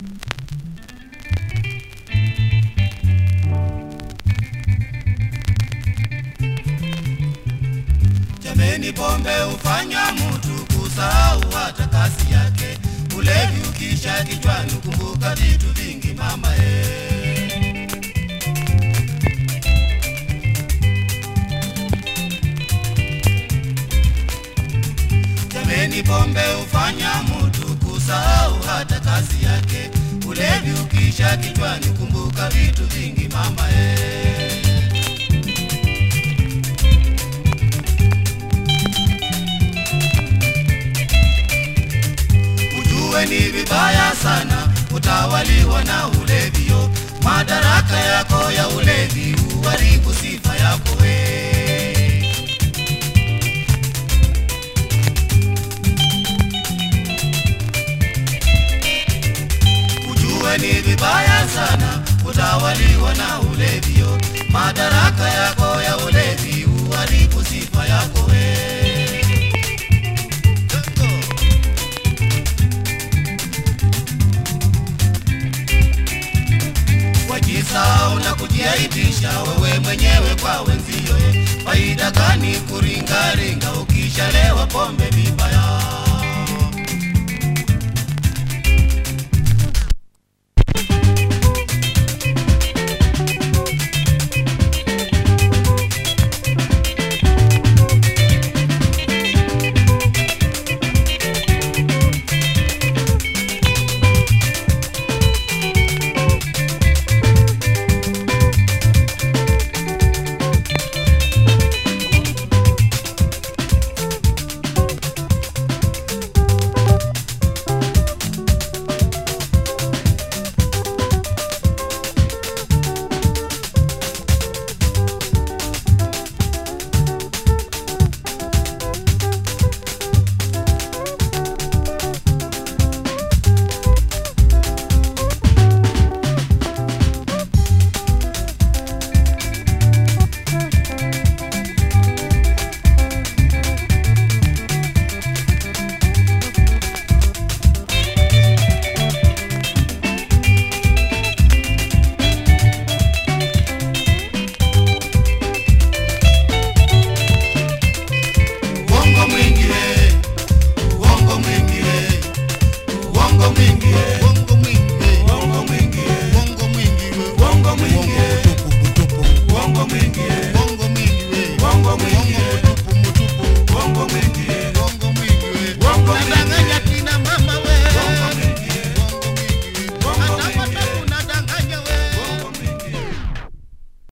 Jameni, pombe hufanya mtu kusahau hata kazi yake. Ulevi ukisha kichwani, kumbuka vitu vingi mama eh. Jameni, pombe hufanya mtu kusahau hata kazi yake. Ulevi ukisha kichwani, kumbuka vitu vingi mama eh. Ujue ni vibaya sana utawaliwa na ulevio. Madaraka yako ya ulevi huharibu sifa yako we. Ujue ni vibaya sana utawaliwa na ulevio. Madaraka yako ya ulevi huharibu sifa yako we. wajisahau na kujiaibisha wewe mwenyewe kwa wenzio. Faida gani kuringaringa ukishalewa pombe vibaya?